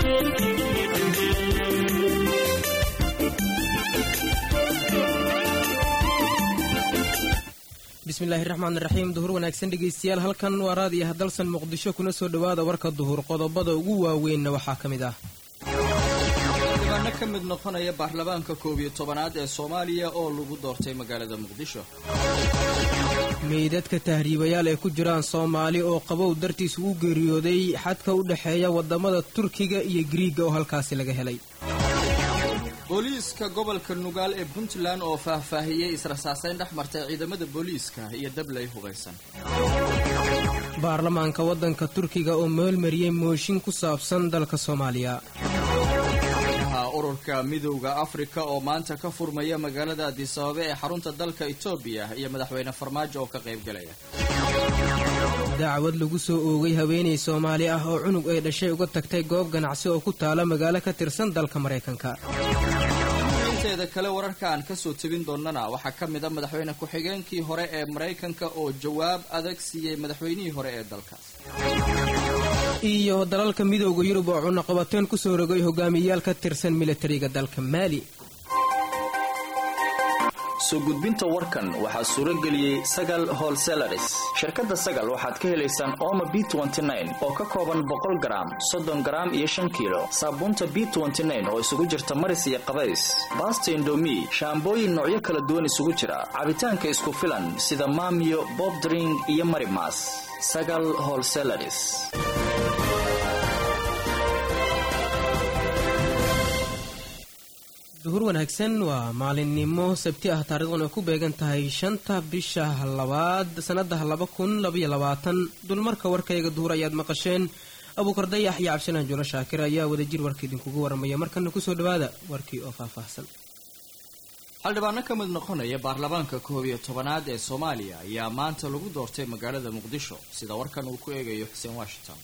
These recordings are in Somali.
bismillaahi raxmaan raxiim duhur wanaagsan dhegaystayaal halkan waa raadiyaha dalsan muqdisho kuna soo dhowaada warka duhur qodobada ugu waaweynna waxaa ka mid ah dhibaano ka mid noqonaya baarlamaanka koob iyo tobanaad ee soomaaliya oo lagu doortay magaalada muqdisho meydadka tahriibayaal ay ku jiraan soomaali oo qabow dartiis ugu geeriyooday xadka u dhexeeya waddamada turkiga iyo giriiga oo halkaasi laga helay booliiska gobolka nugaal ee puntland oo faahfaahiyey israsaasayn dhex martay ciidamada booliiska iyo dablay hubaysan baarlamaanka waddanka turkiga oo meelmariyey mooshin ku saabsan dalka soomaaliya ururka midowda afrika oo maanta ka furmaya magaalada adisababa ee xarunta dalka etoobiya iyo madaxweyne farmaajo oo ka qaybgalaya dacwad lagu soo oogay haweenay soomaali ah oo cunug ay dhashay uga tagtay goob ganacsi oo ku taala magaalo ka tirsan dalka maraykanka inteeda kale wararka aan kasoo tebin doonana waxaa ka mid a madaxweyne ku-xigeenkii hore ee maraykanka oo jawaab adag siiyey madaxweynihii hore ee dalkaas iyo dalalka midowda yurub oo cunaqabateen ku soo rogay hogaamiyayaal ka tirsan militariga dalka maali soo gudbinta warkan waxaa suuro geliyey sagal holselaris shirkadda sagal waxaad ka helaysaan ooma b oo ka kooban boqol garaam soddon garaam iyo shan kiilo saabuunta b oo isugu jirta maris iyo qabays baasta indomi shaambooyin noocyo kala duwan isugu jira cabitaanka isku filan sida maamiyo bobdring iyo marimas sagal holselaris duhur wanaagsan waa maalinimo sabti ah taarikhdan ay ku beegan tahay shanta bisha labaad sannada laba kun labaiyo labaatan dulmarka warkayga duhur ayaad maqasheen abuukar dayax iyo cabdisalaan juulo shaakir ayaa wadajir warka idinkugu waramaya markana kusoo dhawaada warkii oo faahfaahsan xildhibaano ka mid noqonaya baarlamaanka koob iyo tobanaad ee soomaaliya ayaa maanta lagu doortay magaalada muqdisho sida warkan uu ku eegayo xuseen washington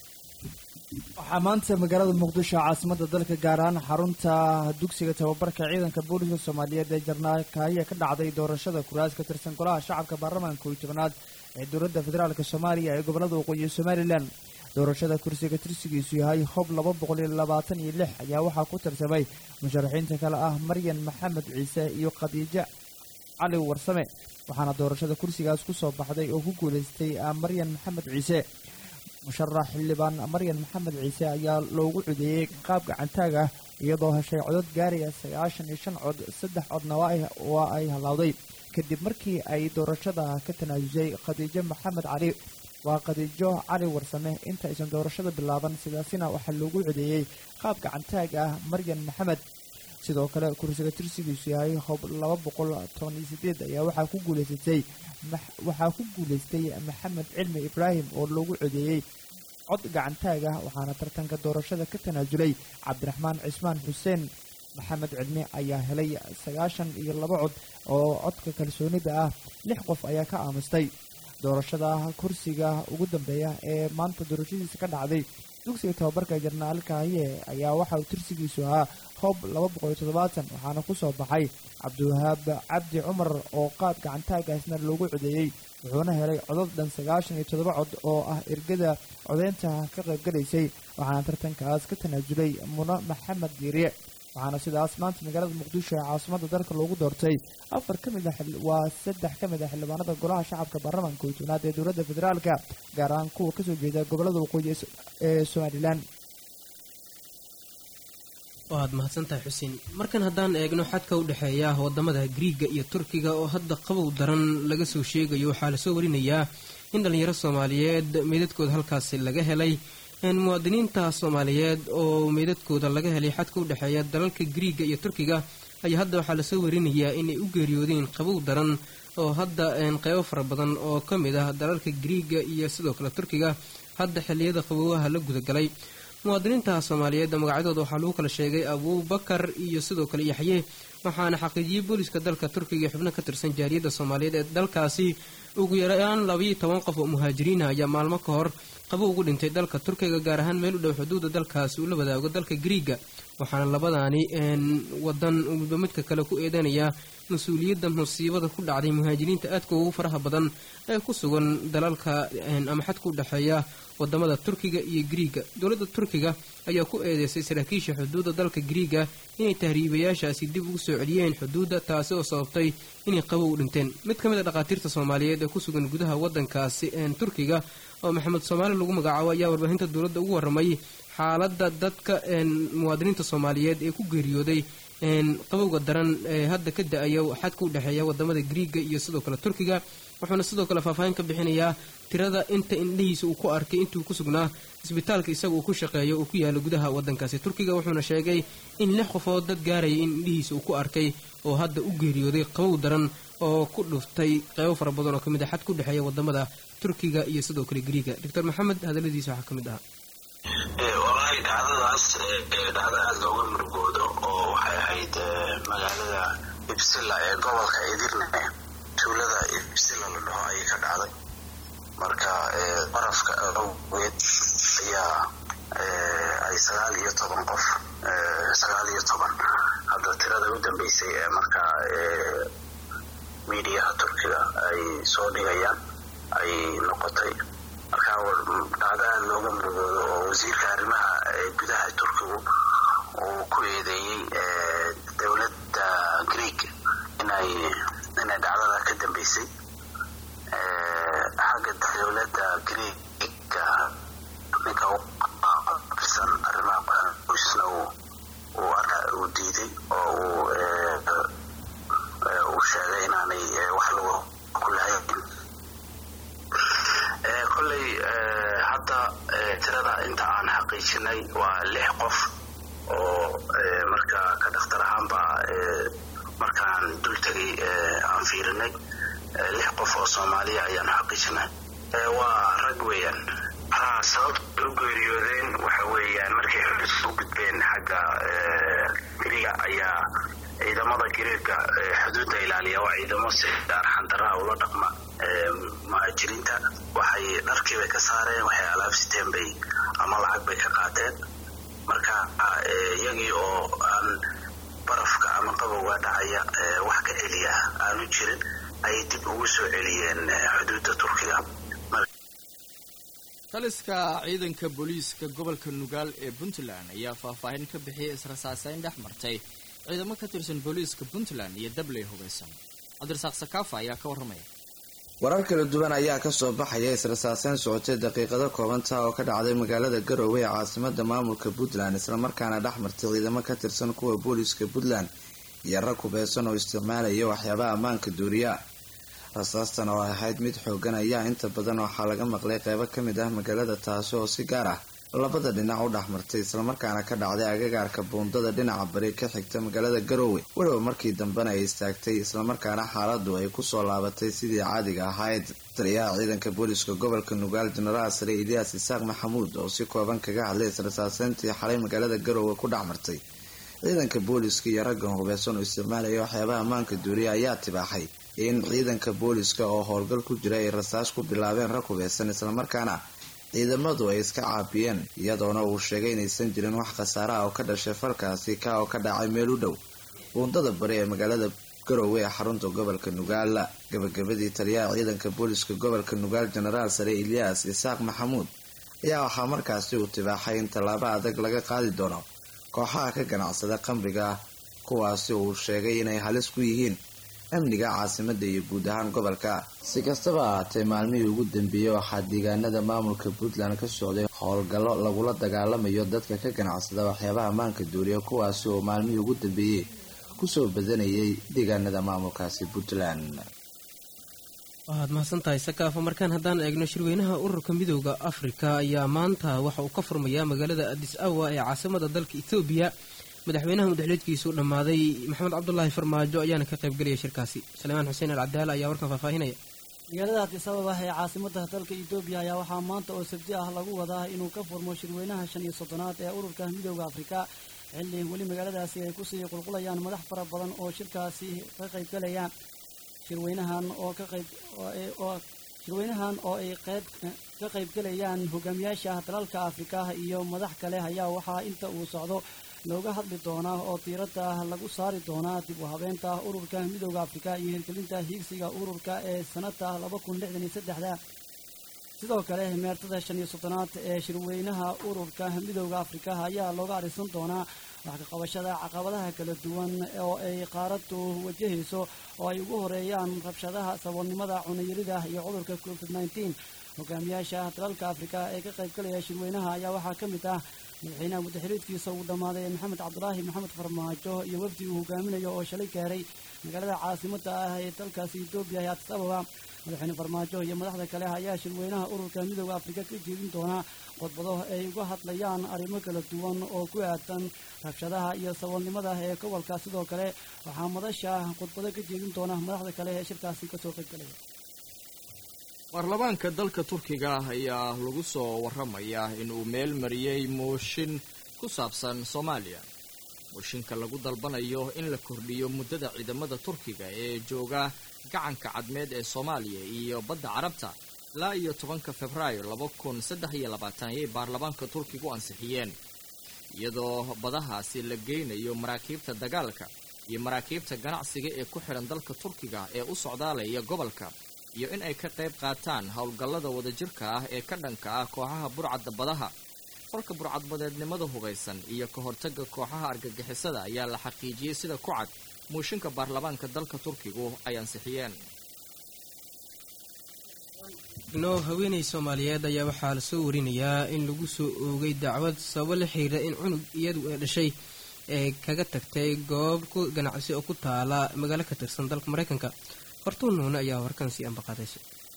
waxaa maanta magaalada muqdisho caasimada dalka gaar ahaan xarunta dugsiga tababarka ciidanka booliska soomaaliyeed ee jarnaakaahiya ka dhacday doorashada kuraas ka tirsan golaha shacabka baarlamaanka kooiyo tobanaad ee dowladda federaalk soomaaliya ee gobolada waqooyi somalilan doorashada kursiga tirsigiisu yahay hob laba boqol iyo labaatan iyo lix ayaa waxaa ku tartamay musharaxiinta kale ah maryan maxamed ciise iyo khadiijo cali warsame waxaana doorashada kursigaas ku soo baxday oo ku guulaystay maryan maxamed ciise musharax xildhibaan maryan maxamed ciise ayaa loogu codeeyey qaab gacantaag ah iyadoo heshay codod gaaraya sagaashan iyo shan cod saddex codna waa ay hallawday kadib markii ay doorashada ka tanaasusay khadiijo maxamed cali waa khadiijo cali warsame inta aysan doorashada bilaaban sidaasina waxaa loogu codeeyey qaab gacantaag ah maryan maxamed sidoo kale kursiga tirsigiisu yahay hob laba boqol toban iyo sideed ayaa waxaa ku guulaysatay waxaa ku guulaystay maxamed cilmi ibraahim oo loogu codeeyey cod gacantaag ah waxaana tartanka doorashada ka tanaasulay cabdiraxmaan cismaan xuseen maxamed cilmi ayaa helay sagaashan iyo laba cod oo codka kalsoonida ah lix qof ayaa ka aamustay doorashada kursiga ugu dambeeya ee maanta doorashadiisa ka dhacday dugsiga tababarka jarnaalkaahiye ayaa waxa uu tirsigiisu ahaa hob laba boqol iyo toddobaatan waxaana ku soo baxay cabdiwahaab cabdi cumar oo qaab gacantaagaasna loogu codeeyey wuxuuna helay codod dhan sagaashan iyo toddoba cod oo ah ergada codeynta ka qaybgalaysay waxaana tartankaas ka tanaasulay muno maxamed diiriye waxaana sidaas maanta magaalada muqdisho ee caasimada dalka loogu doortay afar ka mid a waa saddex ka mid a xildhibaanada golaha shacabka baarlamaanka kooiyo tobnaad ee dowladda federaalka gaar ahaan kuwa kasoo jeeda gobolada waqooyi ee somalilan waad mahadsantahay xuseen markan haddaan eegno xadka u dhexeeya wadamada griiga iyo turkiga oo hadda qabow daran laga soo sheegayo waxaa lasoo warinayaa in dhallinyaro soomaaliyeed meydadkooda halkaasi laga helay muwaadiniinta soomaaliyeed oo meydadkooda laga helay xadka u dhexeeya dalalka griiga iyo turkiga ayaa hadda waxaa lasoo warinayaa inay u geeriyoodeen qabow daran oo hadda qeybo fara badan oo ka mid ah dalalka griiga iyo sidoo kale turkiga hadda xilliyada qaboowaha la gudagalay muwaadiniinta soomaaliyeed magacyadooda waxaa lagu kala sheegay abuubakar iyo sidoo kale yaxye waxaana xaqiijiyey booliska dalka turkiga iyo xubno ka tirsan jaariyadda soomaaliyeed ee dalkaasi ugu yaraan labayo toban qof oo muhaajiriina ayaa maalmo ka hor qabo ugu dhintay dalka turkiga gaar ahaan meel u dhow xuduudda dalkaasi uu la wadaago dalka griiga waxaana labadaani wadan midba midka kale ku eedanaya mas-uuliyadda musiibada ku dhacday muhaajiriinta aadka ugu faraha badan ee ku sugan dalalka ama xadka u dhexeeya wadamada turkiga iyo griiga dowladda turkiga ayaa ku eedeysay saraakiisha xuduudda dalka griiga inay tahriibayaashaasi dib ugu soo celiyeen xuduudda taasi oo sababtay inay qabow u dhinteen mid ka mid a dhakhaatiirta soomaaliyeed ee ku sugan gudaha waddankaasi turkiga oo maxamed soomaali lagu magacaabo ayaa warbaahinta dowladda ugu warramay xaaladda dadka muwaadiniinta soomaaliyeed ee ku geeriyooday qabowga daran ee hadda ka da-aya xadka u dhexeeya wadamada griiga iyo sidoo kale turkiga wuxuuna sidoo kale faahfaahin ka bixinayaa tirada inta indhihiisa uu ku arkay intuu ku sugnaa isbitaalka isaga uu ku shaqeeyo uu ku yaalo gudaha waddankaasi turkiga wuxuuna sheegay in lix qofood dad gaaraya in indhihiisa uu ku arkay oo hadda u geeriyooday qabow daran oo ku dhuftay qeybo fara badan oo ka mid a xad ku dhexeeya wadamada turkiga iyo sidoo kale griiga doctor maxamed hadaladiisa waxaa ka mid ahaa walahi dhacdadaas dhacdo aada looga murugoodo oo waxay ahayd magaalada ibsila ee gobolka idirne tuulada ibsila la dhaho ayay ka dhacday marka barafka awgeed ayaa ay sagaal iyo toban qof sagaal iyo toban hadda tirada u dambeysay ee markaa miidiyaha turkiga ay soo dhigayaan ay noqotay marka dhacdo aada looga murugoodo oo wasiirka arrimaha gudaha turkigu uu ku eedeeyey dowladda greeg inay inay dhacdada ka dambeysay xagga dowladda greega ninka uqabilsan arrimaha qoysna uu uu diiday oo uu uu sheegay inaanay wax lagu ku lahayn kolley hadda tirada inta aan xaqiijinay waa lix qof oo marka ka dhakhtar ahaanba markaan dul tegay aan fiirinay lix qof oo soomaaliya ayaanu xaqiijinay waa rag weeyaan ha sababta u geeriyoodeen waxa weeyaan markay xudus u gudbeen xagga giriga ayaa ciidamada giriirka xuduudda ilaaliya waa ciidamo si arxandaraa ula dhaqma muhaajiriinta waxay dharkiibay ka saareen waxay alaab siteen bay ama lacag bay ka qaateen marka iyagii oo aan barafka ama qabowga dhacaya wax ka celiya aanu jirin ayay dib ugu soo celiyeen xuduudda turkiga taliska ciidanka booliiska gobolka nugaal ee puntland ayaa faahfaahin ka bixiyay israsaaseyn dhex martay ciidamo ka tirsan booliiska puntland iyo dabley hubeysan cabdirasaaq sakaafa ayaa ka warramaya warar kala duwan ayaa kasoo baxaya israsaaseyn socotay daqiiqado koobanta oo ka dhacday magaalada garowe ee caasimada maamulka puntland islamarkaana dhex martay ciidamo ka tirsan kuwa booliiska puntland iyo rag hubeysan oo isticmaalaya waxyaabaha ammaanka duuriya rasaastan oo ahayd mid xoogan ayaa inta badan waxaa laga maqlay qeybo ka mid ah magaalada taasi oo si gaar ah labada dhinac u dhex martay islamarkaana ka dhacday agagaarka buundada dhinaca bari ka xigta magaalada garowe weliba markii dambena ay istaagtay islamarkaana xaaladu ay kusoo laabatay sidii caadiga ahayd taliyaha ciidanka booliiska gobolka nugaal jenaraal sare ilyaas isaaq maxamuud oo si kooban kaga hadlay israsaaseyntii xalay magaalada garowe ku dhex martay ciidanka booliiska iyo raggan hubeysan oo isticmaalaya waxyaabaha ammaanka duuriya ayaa tibaaxay in ciidanka booliiska oo howlgal ku jira ay rasaas ku bilaabeen rag hubeysan islamarkaana ciidamadu ay iska caabiyeen iyadoona uu sheegay inaysan jirin wax khasaare ah oo ka dhashay falkaasi ka oo ka dhacay meel u dhow buundada bari ee magaalada garowe ee xarunta gobolka nugaal gabagabadii taliyaha ciidanka booliiska gobolka nugaal jenaraal sare ilyaas isaaq maxamuud ayaa waxaa markaasi uu tibaaxay in tallaabo adag laga qaadi doono kooxaha ka ganacsada qamriga ah kuwaasi uu sheegay inay halis ku yihiin amniga caasimada iyo guud ahaan gobolka si kastaba ahaatee maalmihii ugu dambeeyey waxaa deegaanada maamulka puntland ka socday howlgallo lagula dagaalamayo dadka ka ganacsada waxyaabaha ammaanka duuriya kuwaasi oo maalmihii ugu dambeeyey kusoo badanayay deegaanada maamulkaasi puntland waxaad mahadsantahay sakaafo markaan haddaan eegno shirweynaha ururka midooda afrika ayaa maanta waxa uu ka furmayaa magaalada adis awa ee caasimada dalka etoobiya madaxweynaha mudexleedkiisu dhammaaday maxamed cabdulaahi farmaajo ayaana ka qaybgelaya shirkaasi salemaan xuseen alcadaala ayaa warkan faahfaahinaya magaalada adis ababa ee caasimada dalka etoobiya ayaa waxaa maanta oo sabti ah lagu wadaa inuu ka furmo shirweynaha shan iyo soddonaad ee ururka midooda afrika xilli weli magaaladaasi ay kusii qulqulayaan madax fara badan oo shirkaasi ka qaybgalayaan shirweynahan oo ka qayb oo shirweynahan oo ay qayb ka qaybgelayaan hogaamiyaasha dalalka afrika iyo madax kale ayaa waxaa inta uu socdo looga hadli doonaa oo diiradda lagu saari doonaa dib u habeenta ururka midooda afrika iyo hirgelinta hiigsiga ururka ee sanada laba kun lixdan iyo saddexda sidoo kale meertada shan iyo soddonaad ee shirweynaha ururka midooda afrika ayaa looga arisan doonaa wax ka qabashada caqabadaha kala duwan oo ay qaaraddu wajahayso oo ay ugu horeeyaan rabshadaha saboolnimada cunayarida iyo cudurka covid nneteen hogaamiyaasha dalalka afrika ee ka qaybgalaya shirweynaha ayaa waxaa ka mid ah madaxweynaha muddaxiriidkiisa uu dhammaaday maxamed cabdulaahi maxamed farmaajo iyo wafdi uu hogaaminayo oo shalay gaaray magaalada caasimadda ah ee dalkaasi etoobiya ee addis ababa madaxweyne farmaajo iyo madaxda kale ayaa shirweynaha ururka midooda afrika ka jeedin doonaa khudbado ay uga hadlayaan arrimo kala duwan oo ku aadan rabshadaha iyo saboolnimada ee gobolka sidoo kale waxaa madasha khudbado ka jeedin doona madaxda kale ee shirkaasi kasoo qaybgalaya baarlamaanka dalka turkiga ah ayaa lagu soo waramayaa inuu meel mariyey mooshin ku saabsan soomaaliya mooshinka lagu dalbanayo in la kordhiyo muddada ciidamada turkiga ee jooga gacanka cadmeed ee soomaaliya iyo badda carabta ilaa iyo tobanka februaayo laba kun saddex iyo labaatan ayay baarlamaanka turkigu ansixiyeen iyadoo badahaasi la geynayo maraakiibta dagaalka iyo maraakiibta ganacsiga ee ku xidhan dalka turkiga ee u socdaalaya gobolka iyo in ay ka qayb qaataan howlgallada wadajirka ah ee ka dhanka ah kooxaha burcadda badaha falka burcadbadeednimada hubaysan iyo ka hortagga kooxaha argagixisada ayaa la xaqiijiyey sida ku cad muushinka baarlamaanka dalka turkigu ay ansixiyeen noo haweenay soomaaliyeed ayaa waxaa lasoo warinayaa in lagu soo oogay dacwad sababo la xiriira in cunug iyadu ee dhashay ee kaga tagtay goob ku ganacsi oo ku taala magaalo ka tirsan dalka maraykanka hortuun nuune ayaa warkan sii ambaqaadaysa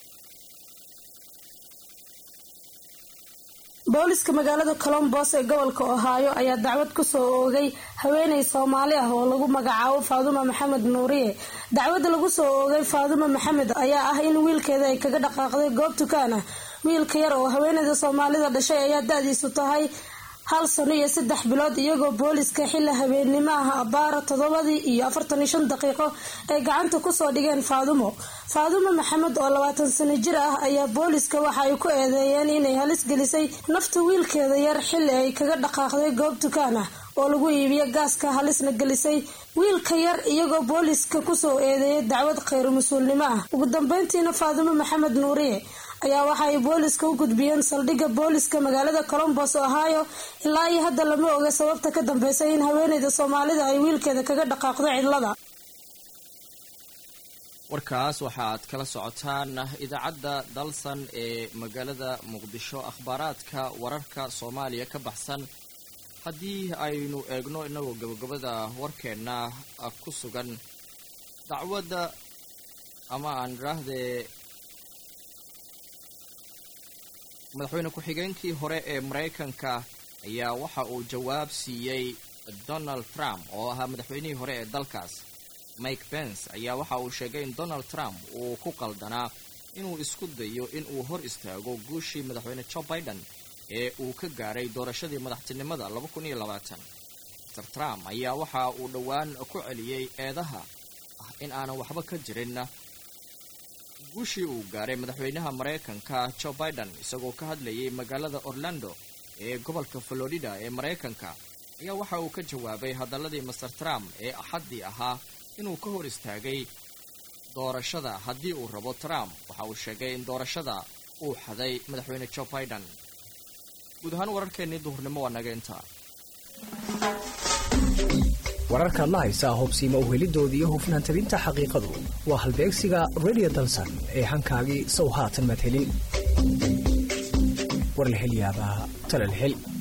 booliska magaalada colombos ee gobolka ohaayo ayaa dacwad kusoo oogay haweeney soomaali ah oo lagu magacaabo faaduma maxamed nuuriye dacwadda lagu soo oogay faaduma maxamed ayaa ah in wiilkeeda ay kaga dhaqaaqday goob dukaan ah wiilka yar oo haweeneyda soomaalida dhashay ayaa da-diisu tahay hal sano iyo saddex bilood iyagoo booliska xilli habeennimo ah abaara toddobadii iyo afartan iyo shan daqiiqo ay gacanta kusoo dhigeen faadumo faadumo maxamed oo labaatan sano jir ah ayaa booliska waxa ay ku eedeeyeen inay halis gelisay nafta wiilkeeda yar xilli ay kaga dhaqaaqday goob dukaan ah oo lagu iibiyo gaaska halisna gelisay wiilka yar iyagoo booliska kusoo eedeeyay dacwad khayr mas-uulnimo ah ugu dambeyntiina faadumo maxamed nuuriye ayaa waxa ay booliska u gudbiyeen saldhigga booliska magaalada colombos ohio ilaa iyo hadda lama oga sababta ka dambeysay in haweeneyda soomaalida ay wiilkeeda kaga dhaqaaqdo cidlada warkaas waxaad kala socotaan idaacadda dalsan ee magaalada muqdisho akhbaaraadka wararka soomaaliya ka baxsan haddii aynu eegno inagoo gabagabada warkeenna ku sugan dacwadda ama aan idhaahdee madaxweyne ku-xigeenkii hore ee maraykanka ayaa waxa uu jawaab siiyey donald trump oo ahaa madaxweynihii hore ee dalkaas mike pence ayaa waxa uu sheegay in donald trump uu ku qaldanaa inuu isku dayo in uu hor istaago guushii madaxweyne joe biden ee uu ka gaaray doorashadii madaxtinimada mr trump ayaa waxa uu dhowaan ku celiyey eedaha ah in aanan waxba ka jirin guushii uu gaaray madaxweynaha maraykanka joe biden isagoo ka hadlayay magaalada orlando ee gobolka florida ee maraykanka ayaa waxa uu ka jawaabay hadalladii master trump ee axaddii ahaa inuu ka hor istaagay doorashada haddii uu rabo trump waxa uu sheegay in doorashada uu xaday madaxweyne joe biden guud ahaan wararkeennii duhurnimo waa naga intaa wararkaad la haysaa hubsiima uhelidoodii iyo hufnaan tabinta xaqiiqadu waa halbeegsiga radio dalsan ee hankaagii sow haatan maad helin war la hel yaabaa tala la hel